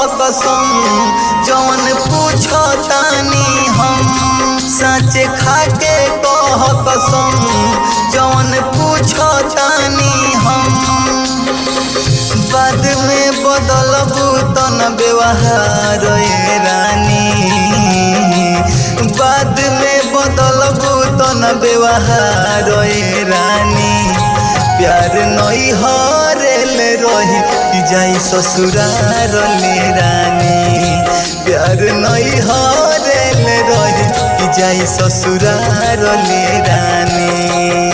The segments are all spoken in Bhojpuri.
कसम जौन पूछो तानी हम सच खाके कह कसम जौन पूछो तानी हम बाद में बदलबू तो न व्यवहार ए रानी बाद में बदलबू तो न व्यवहार ए रानी प्यार नई हरेल रही कि जाई ससुरार ले रानी प्यार नई हरेल रही कि जाई ससुरार ले रानी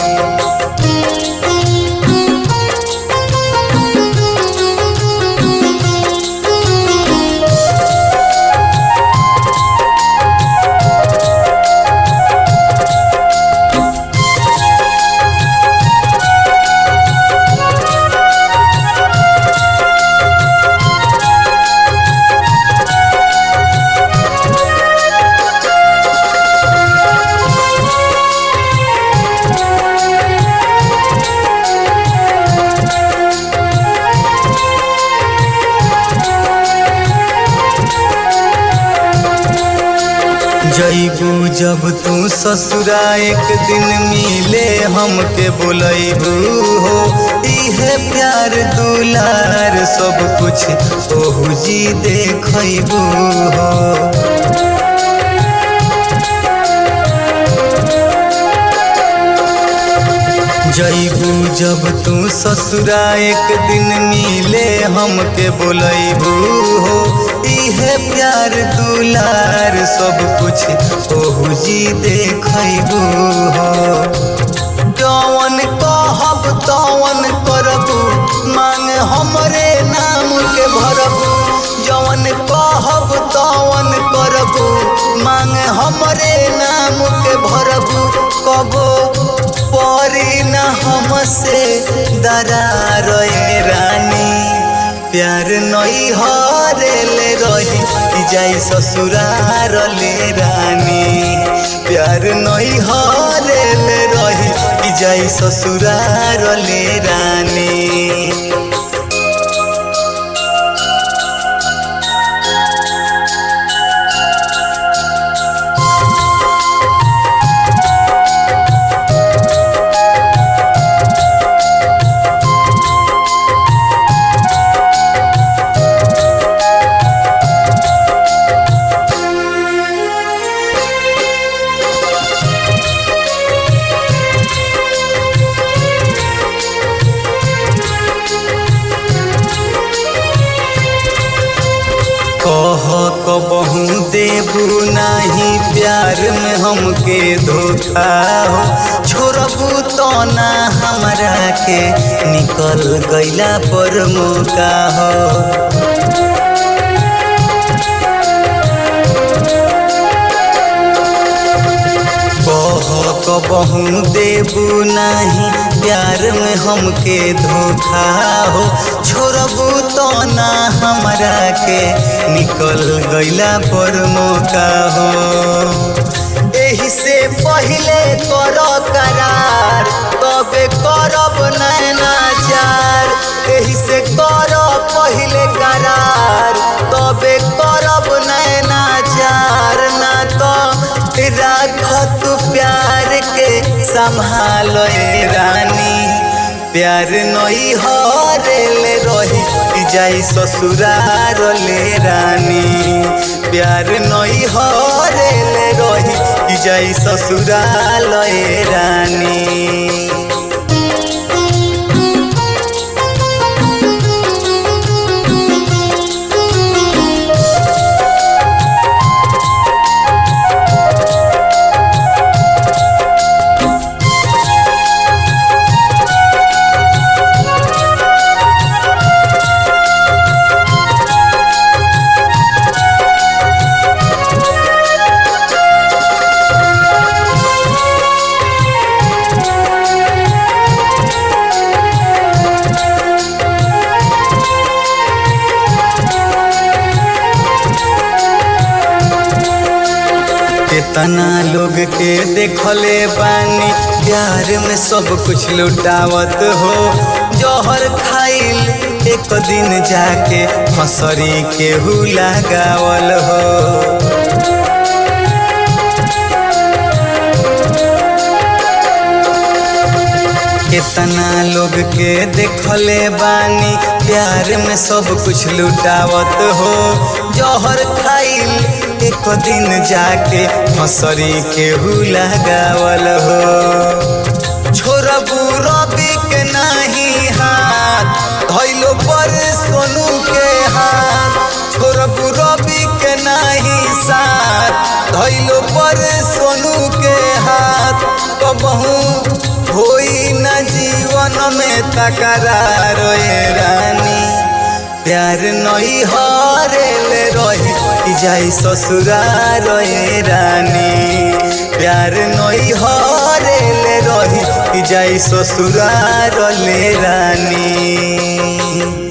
जईबू जब तू ससुरा एक दिन मिले हमके बोलैबू हो इहे प्यार दुलार सब कुछ ओहू जी देखैबू हो जईबू जब तू ससुरा एक दिन मिले हमके बोलैबू हो इहे प्यार दुलार सब कुछ ओहू जी देखैबू हो जवन कहब तवन करबू मांग हमरे नाम के भरबू जवन कहब तवन करबू मांग हमरे नाम के भरबू कबो परी न हमसे दरार ए रानी प्यार नई हरेल रही कि जाई ससुरार ले रानी प्यार नई हरेल रही कि जाई ससुरार ले रानी कह कबहू देबू नाही प्यार में हमके धोखा हो छोड़बू तो ना हमरा के निकल गईला पर मौका हो कह कबहू देबू नाही प्यार में हमके धोखा हो छोड़बू तो ना हमरा के निकल गईला पर मौका हो एही से पहिले कर करार तबे करब नैना चार एही से कर पहिले करार तबे करब नैना चार ना तो राखत प्यार के संभाल ए रानी प्यार नई हरेल रही कि जाई ससुरार ले रानी प्यार नई हरेल रही कि जाई ससुराल ए रानी केतना लोग के देखले बानी प्यार में सब कुछ लुटावत हो जहर खाइल एक दिन जाके फसरी केहू लगावल हो कितना लोग के देखले बानी प्यार में सब कुछ लुटावत हो जहर खाइल एक दिन जाके फसरी केहू लगावल हो छोरबू रवि के नाही हाथ धैलो पर सोनू के हाथ छोरबू रवि के नाही साथ धैलो पर सोनू के हाथ कबहू होई न जीवन में तकरार ए रानी प्यार नई हरेले रही कि जाई ससुरार ए रानी प्यार नई हरेले रही कि जाई ससुरार ले रानी